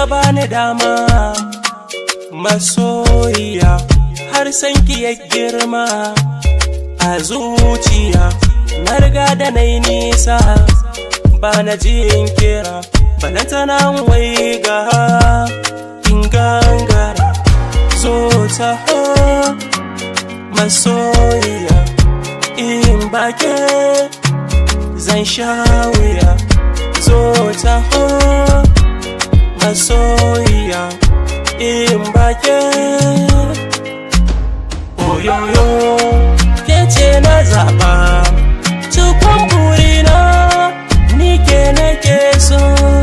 kika bani dama masoyiya har san ki ya girma a zuciya na riga da na yi nisa ba na jin kira balantana wai ga in gangara zo ta masoyiya in bake zan sha wuya zo ta masoyiya in bake oyoyo ke ce na zaba cikon burina ni ke nake so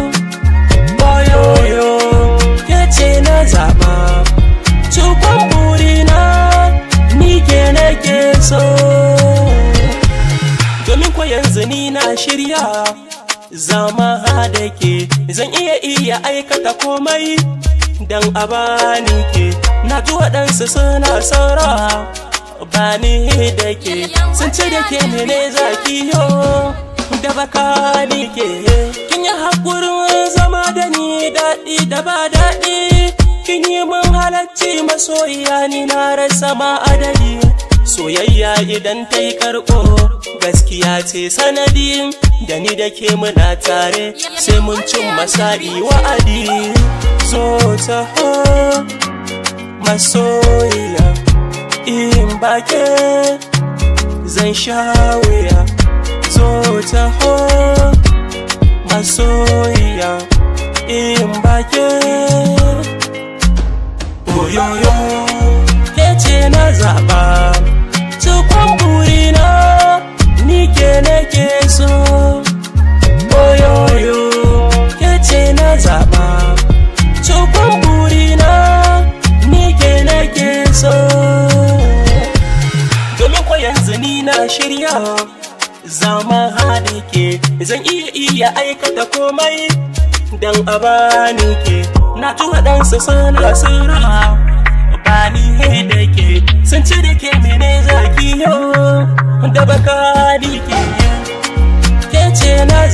oyoyo ke ce na zaba cikon burina ni ke nake so domin ko yanzu ni na shirya zama da ke zan iya iya aikata komai dan a bani ke na ji waɗansu suna saura ba ni da ke sun ce da ke mene zaki yo da baka ni ke kin yi haƙurin zama da ni daɗi da ba daɗi kin yi min halarci masoyiya ni na rasa ma adadi soyayya idan ta yi karko gaskiya ce sanadi da ni da ke muna tare sai mun cin masa'i wa'adi zo ta masoyiya in bake zan sha wuya zo ta masoyiya in bake oyoyo ke ce na zaɓa cikon burina ni ke nake so oyoyo ke ce na zaɓa cikon burina ni ke nake so domin ko yanzu ni na shirya zama da ke zan iya iya aikata komai dan a bani ke na ji waɗansu suna sura bani da ke sun ci da ke mene zaki yo da baka ke ke ce na